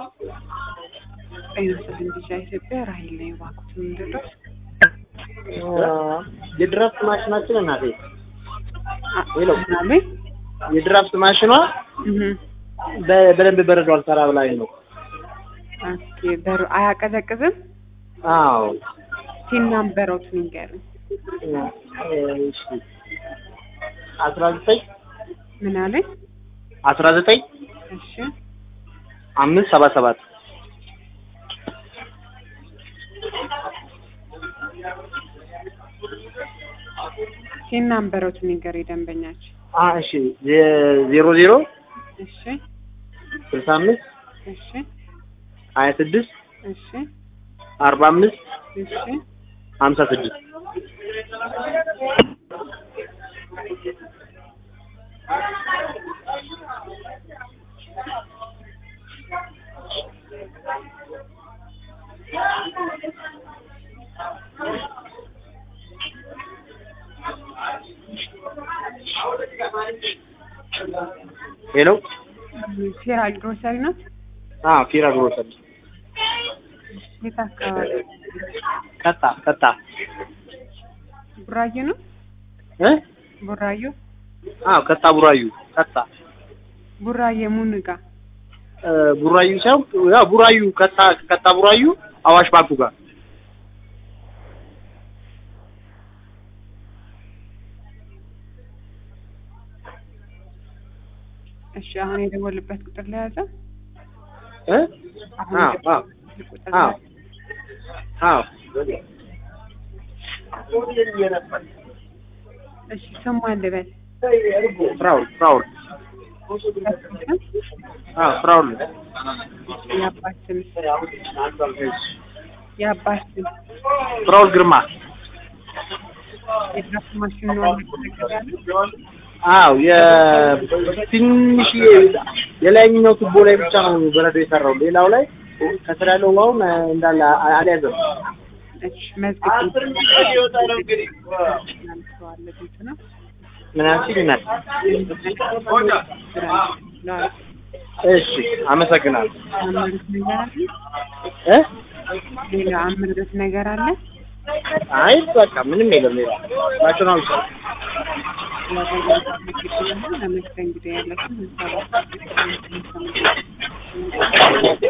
ጤና ልጃ ኢትዮጵያ ራሂል ነኝ። እባክዎት ምንድን ነው? የድራፍት ማሽናችን እናቴ ሄሎ፣ ምናምን የድራፍት ማሽኗ እህ በ- በደንብ በረዶ አልሰራ ብላኝ ነው። ኦኬ በሩ አያቀዘቅዝም? አዎ ሲናምበረውት ንገሩኝ። እሺ አስራ ዘጠኝ ምን አለኝ? አስራ ዘጠኝ እሺ አምስት ሰባ ሰባት ሲናምበረውት ንገር የደንበኛችን። አ እሺ ዜ- ዜሮ ዜሮ እሺ ስልሳ አምስት እሺ ሀያ ስድስት እሺ አርባ አምስት እሺ ሀምሳ ስድስት ሄሎ ፌራ ግሮሰሪ ናት? አዎ ፊራ ግሮሰሪ የት አካባቢ? ቀጣ ቀጣ ቡራዩ ነው? እ ቡራዩ አዎ ቀጣ ቡራዩ ቀጣ ቡራዬ ሙንጋ እ ቡራዩ ሳይሆን ያው ቡራዩ ቀጣ ቀጣ ቡራዩ አዋሽ ባንኩ ጋር እሺ አሁን የደወልበት ቁጥር ላይ ያዘ? እ አሁን አዎ አዎ የደወልበት ቁጥር አዎ ላይ አዎ እሺ ስሙ አልበል ፍራውል ፍራውል አዎ ፍራውል የአባት ስም የአባት ስም ፍራውል ግርማ የድራፍት ማሽን ነው ያለው? አዎ የትንሽ የላይኛው ቱቦ ላይ ብቻ ነው በረዶ የሰራው ሌላው ላይ ከስር ያለው ውሃውን እንዳለ አ- አልያዘም እሺ መዝግብ ቤት ነው ምን ያልሽኝ እናት እሺ አመሰግናለሁ አምርት ነገር አለ? እ ሌላ አምርት ነገር አለ? አይ በቃ ምንም የለም ሌላ ናቹራል ሰው ለመስተንግዶ ያለችን